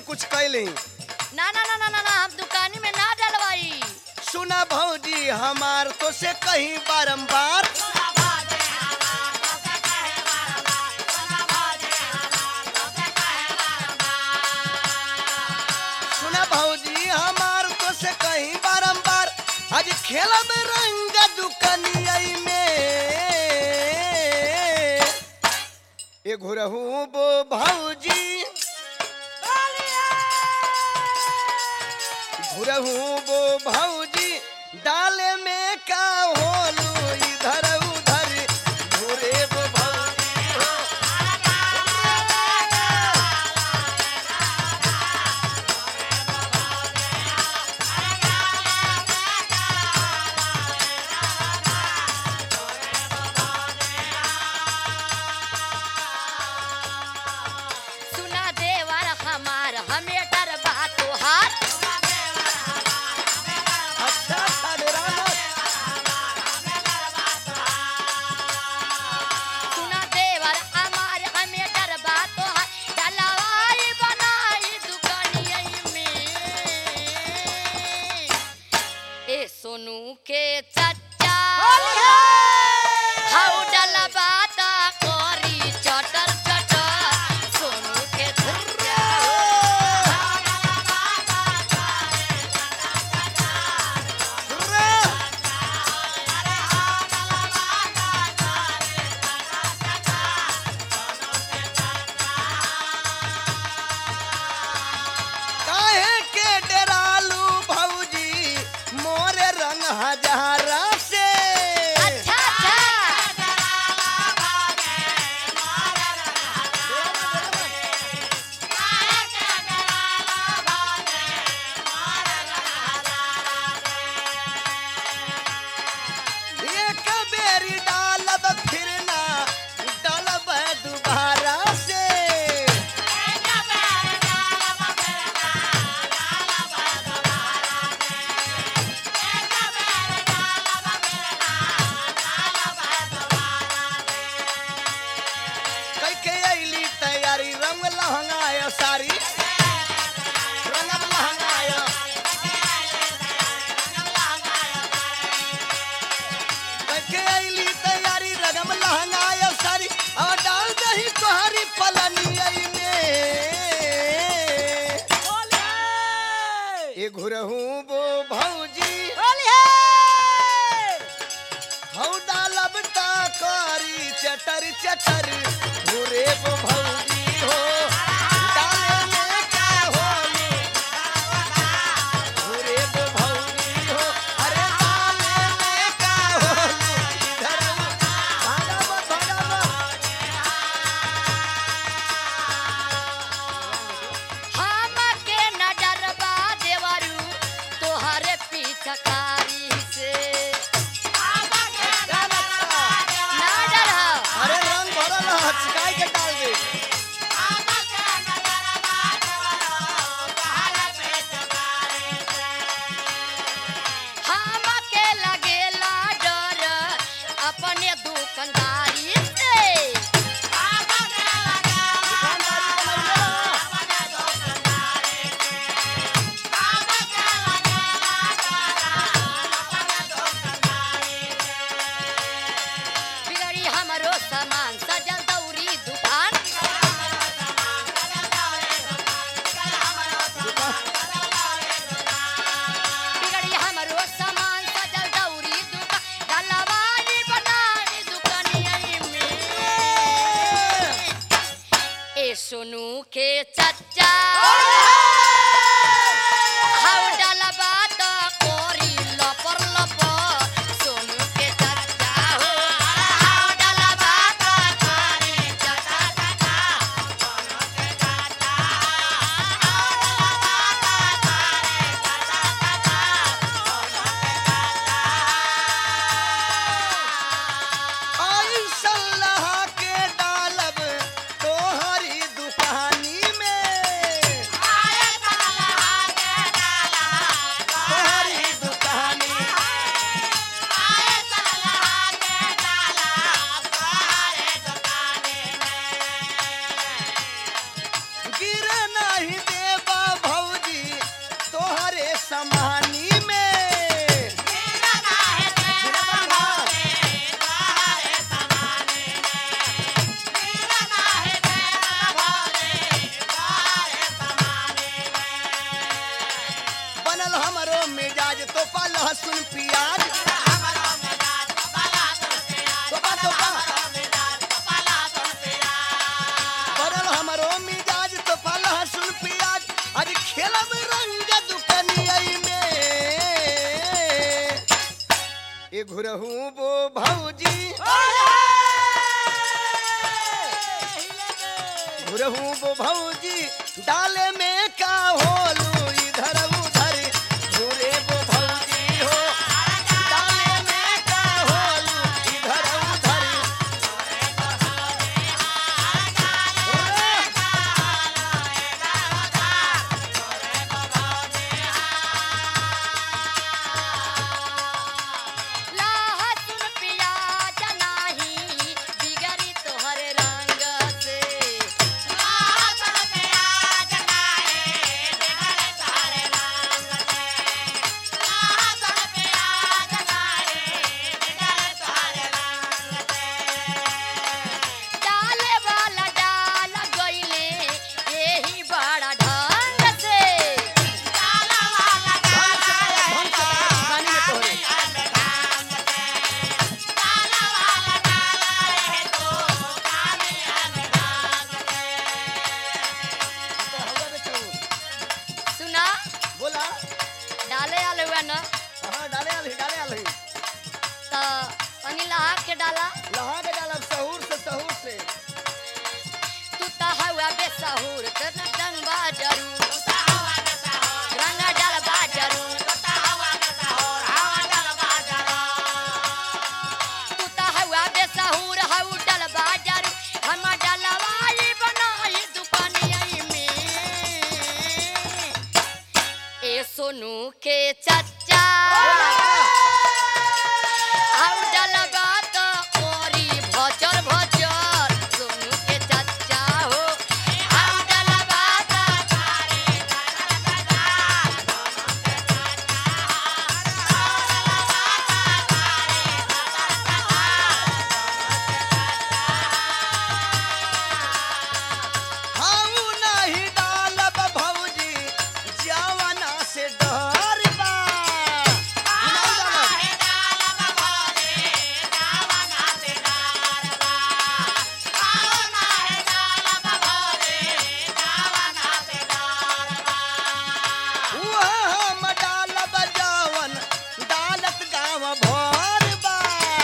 में कुछ कैली ना ना ना ना ना ना हम दुकानी में ना डलवाई सुना भौजी हमार तो से कहीं बारंबार सुना भौजी हमार तो से कहीं बारंबार आज खेलब रंग दुकनिया में ए घुरहू बो भौजी घुरहू बो भौजी डाले में का होलू इधर उधर घुरे बो भौजी हो सुना देवर हमार हमें डर बा तोहार अच्छा अच्छा डेरा मत। सुना देवर हमार हमें डर बा तोहार डलवाई बनाई दुकानिया में ए सोनू के चच्चा हाउ डलबा ता कोरी चटर चटर सोनू के चच्चा काहे के डेरालू भौजी मोरे रंग हजारा से अच्छा अच्छा एक बेरी डालब फिर ना डालब दोबारा से कई के अइली तैयारी रंग लहंगाया सारी रंगम लहंगाया कई के अइली तैयारी रंगम लहंगाया सारी और डाल दही तोहरी पलनिया में ये घुरहू बो भौजी हौ डालब ता करी चटर चटर घुरे बो भौजी हो डाले में का होली घुरे बो भौजी हो अरे डाले में का होली इधर भागा मत भागा मत हम के न डरबा देवरू तोहरे पीछकारी से ना डर अरे रंग भरल है छिकाई के डाल दे पड़ल हमरो मिजाज तो पा लहसुन प्याज तोपा तोपा पड़ल हमरो मिजाज तो पा लहसुन प्याज आज खेलब रंग दुकनियई में ए घुरहू बो भौजी घुरहू बो भौजी डाले में का होलू इधर उधर घुरे बो भौजी हो डाले में का होलू इधर उधर लहसुन प्याज नाही बिगड़ी तोहर रंग से डाले वाला डाल गइले यही बड़ा ढंग से ढंग से ढंग से पानी में तोहरे तो हवा में चू। सुना बोला डाले आले हुआ न हाँ डाले आलही डाले आलही तो तनी लहा के डाला लहा के डालब सहूर से सहूर से तू तो हवा बेसहुर तेरा डंग बा जरूर रंग डाल बा जरूर तू तो हवा बेसहुर हऊ डाल बा जरूर हम डलवाई बनाई दुकानिया में ए सोनू के चच्चा हऊ डलबा तो ओरी भचर भचर सोनू के चच्चा हो हऊ डलबा तो हाउ नाही डालब भौजी जवाना से डर बा नहीं डालब। उहा हम डालब जवन डालत गाँव भर बा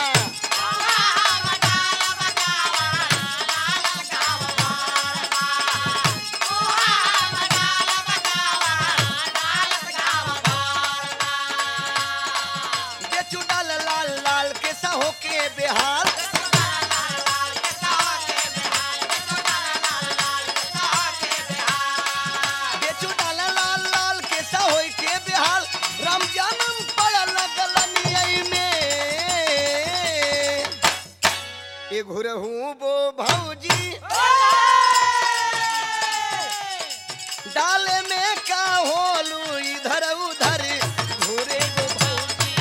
बेचू डाल लाल लाल के सहो के बेहाल बेचू डाल लाल लाल के सहो के बेहाल रमजानम पड़ल गलनियई में ए घुरहू बो भौजी डाले में का होलू इधर उधर घुरे गो भौजी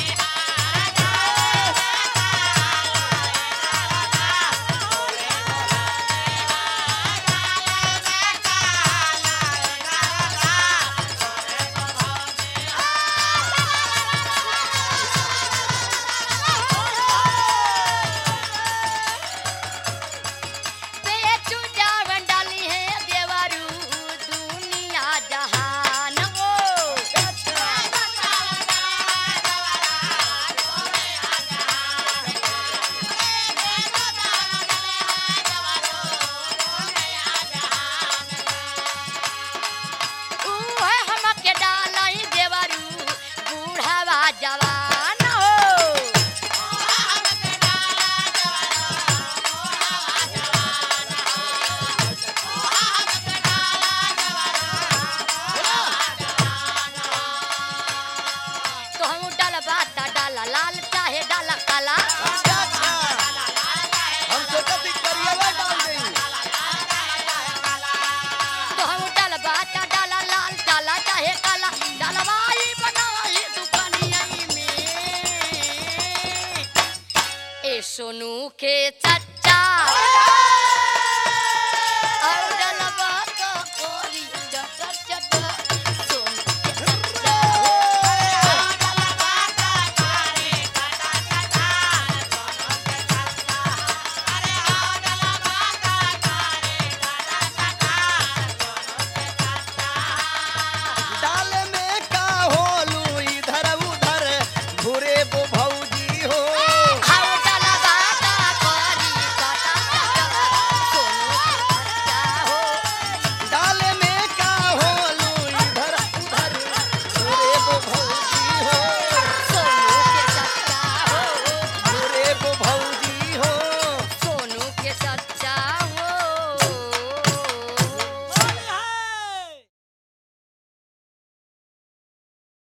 बेचू जावन डाली है देवरू दुनिया जहान हो उहे हमके डालाई देवरू बूढ़ावा जवान हो तो हम डाल बाता डाला लाल चाहे डाला काला अच्छा अच्छा हम सोचा थी करिएवा डाल देई तो हम डाल बाता डाला लाल डाला चाहे काला डालवाई बनाई दुकानिया में ए सोनू के चच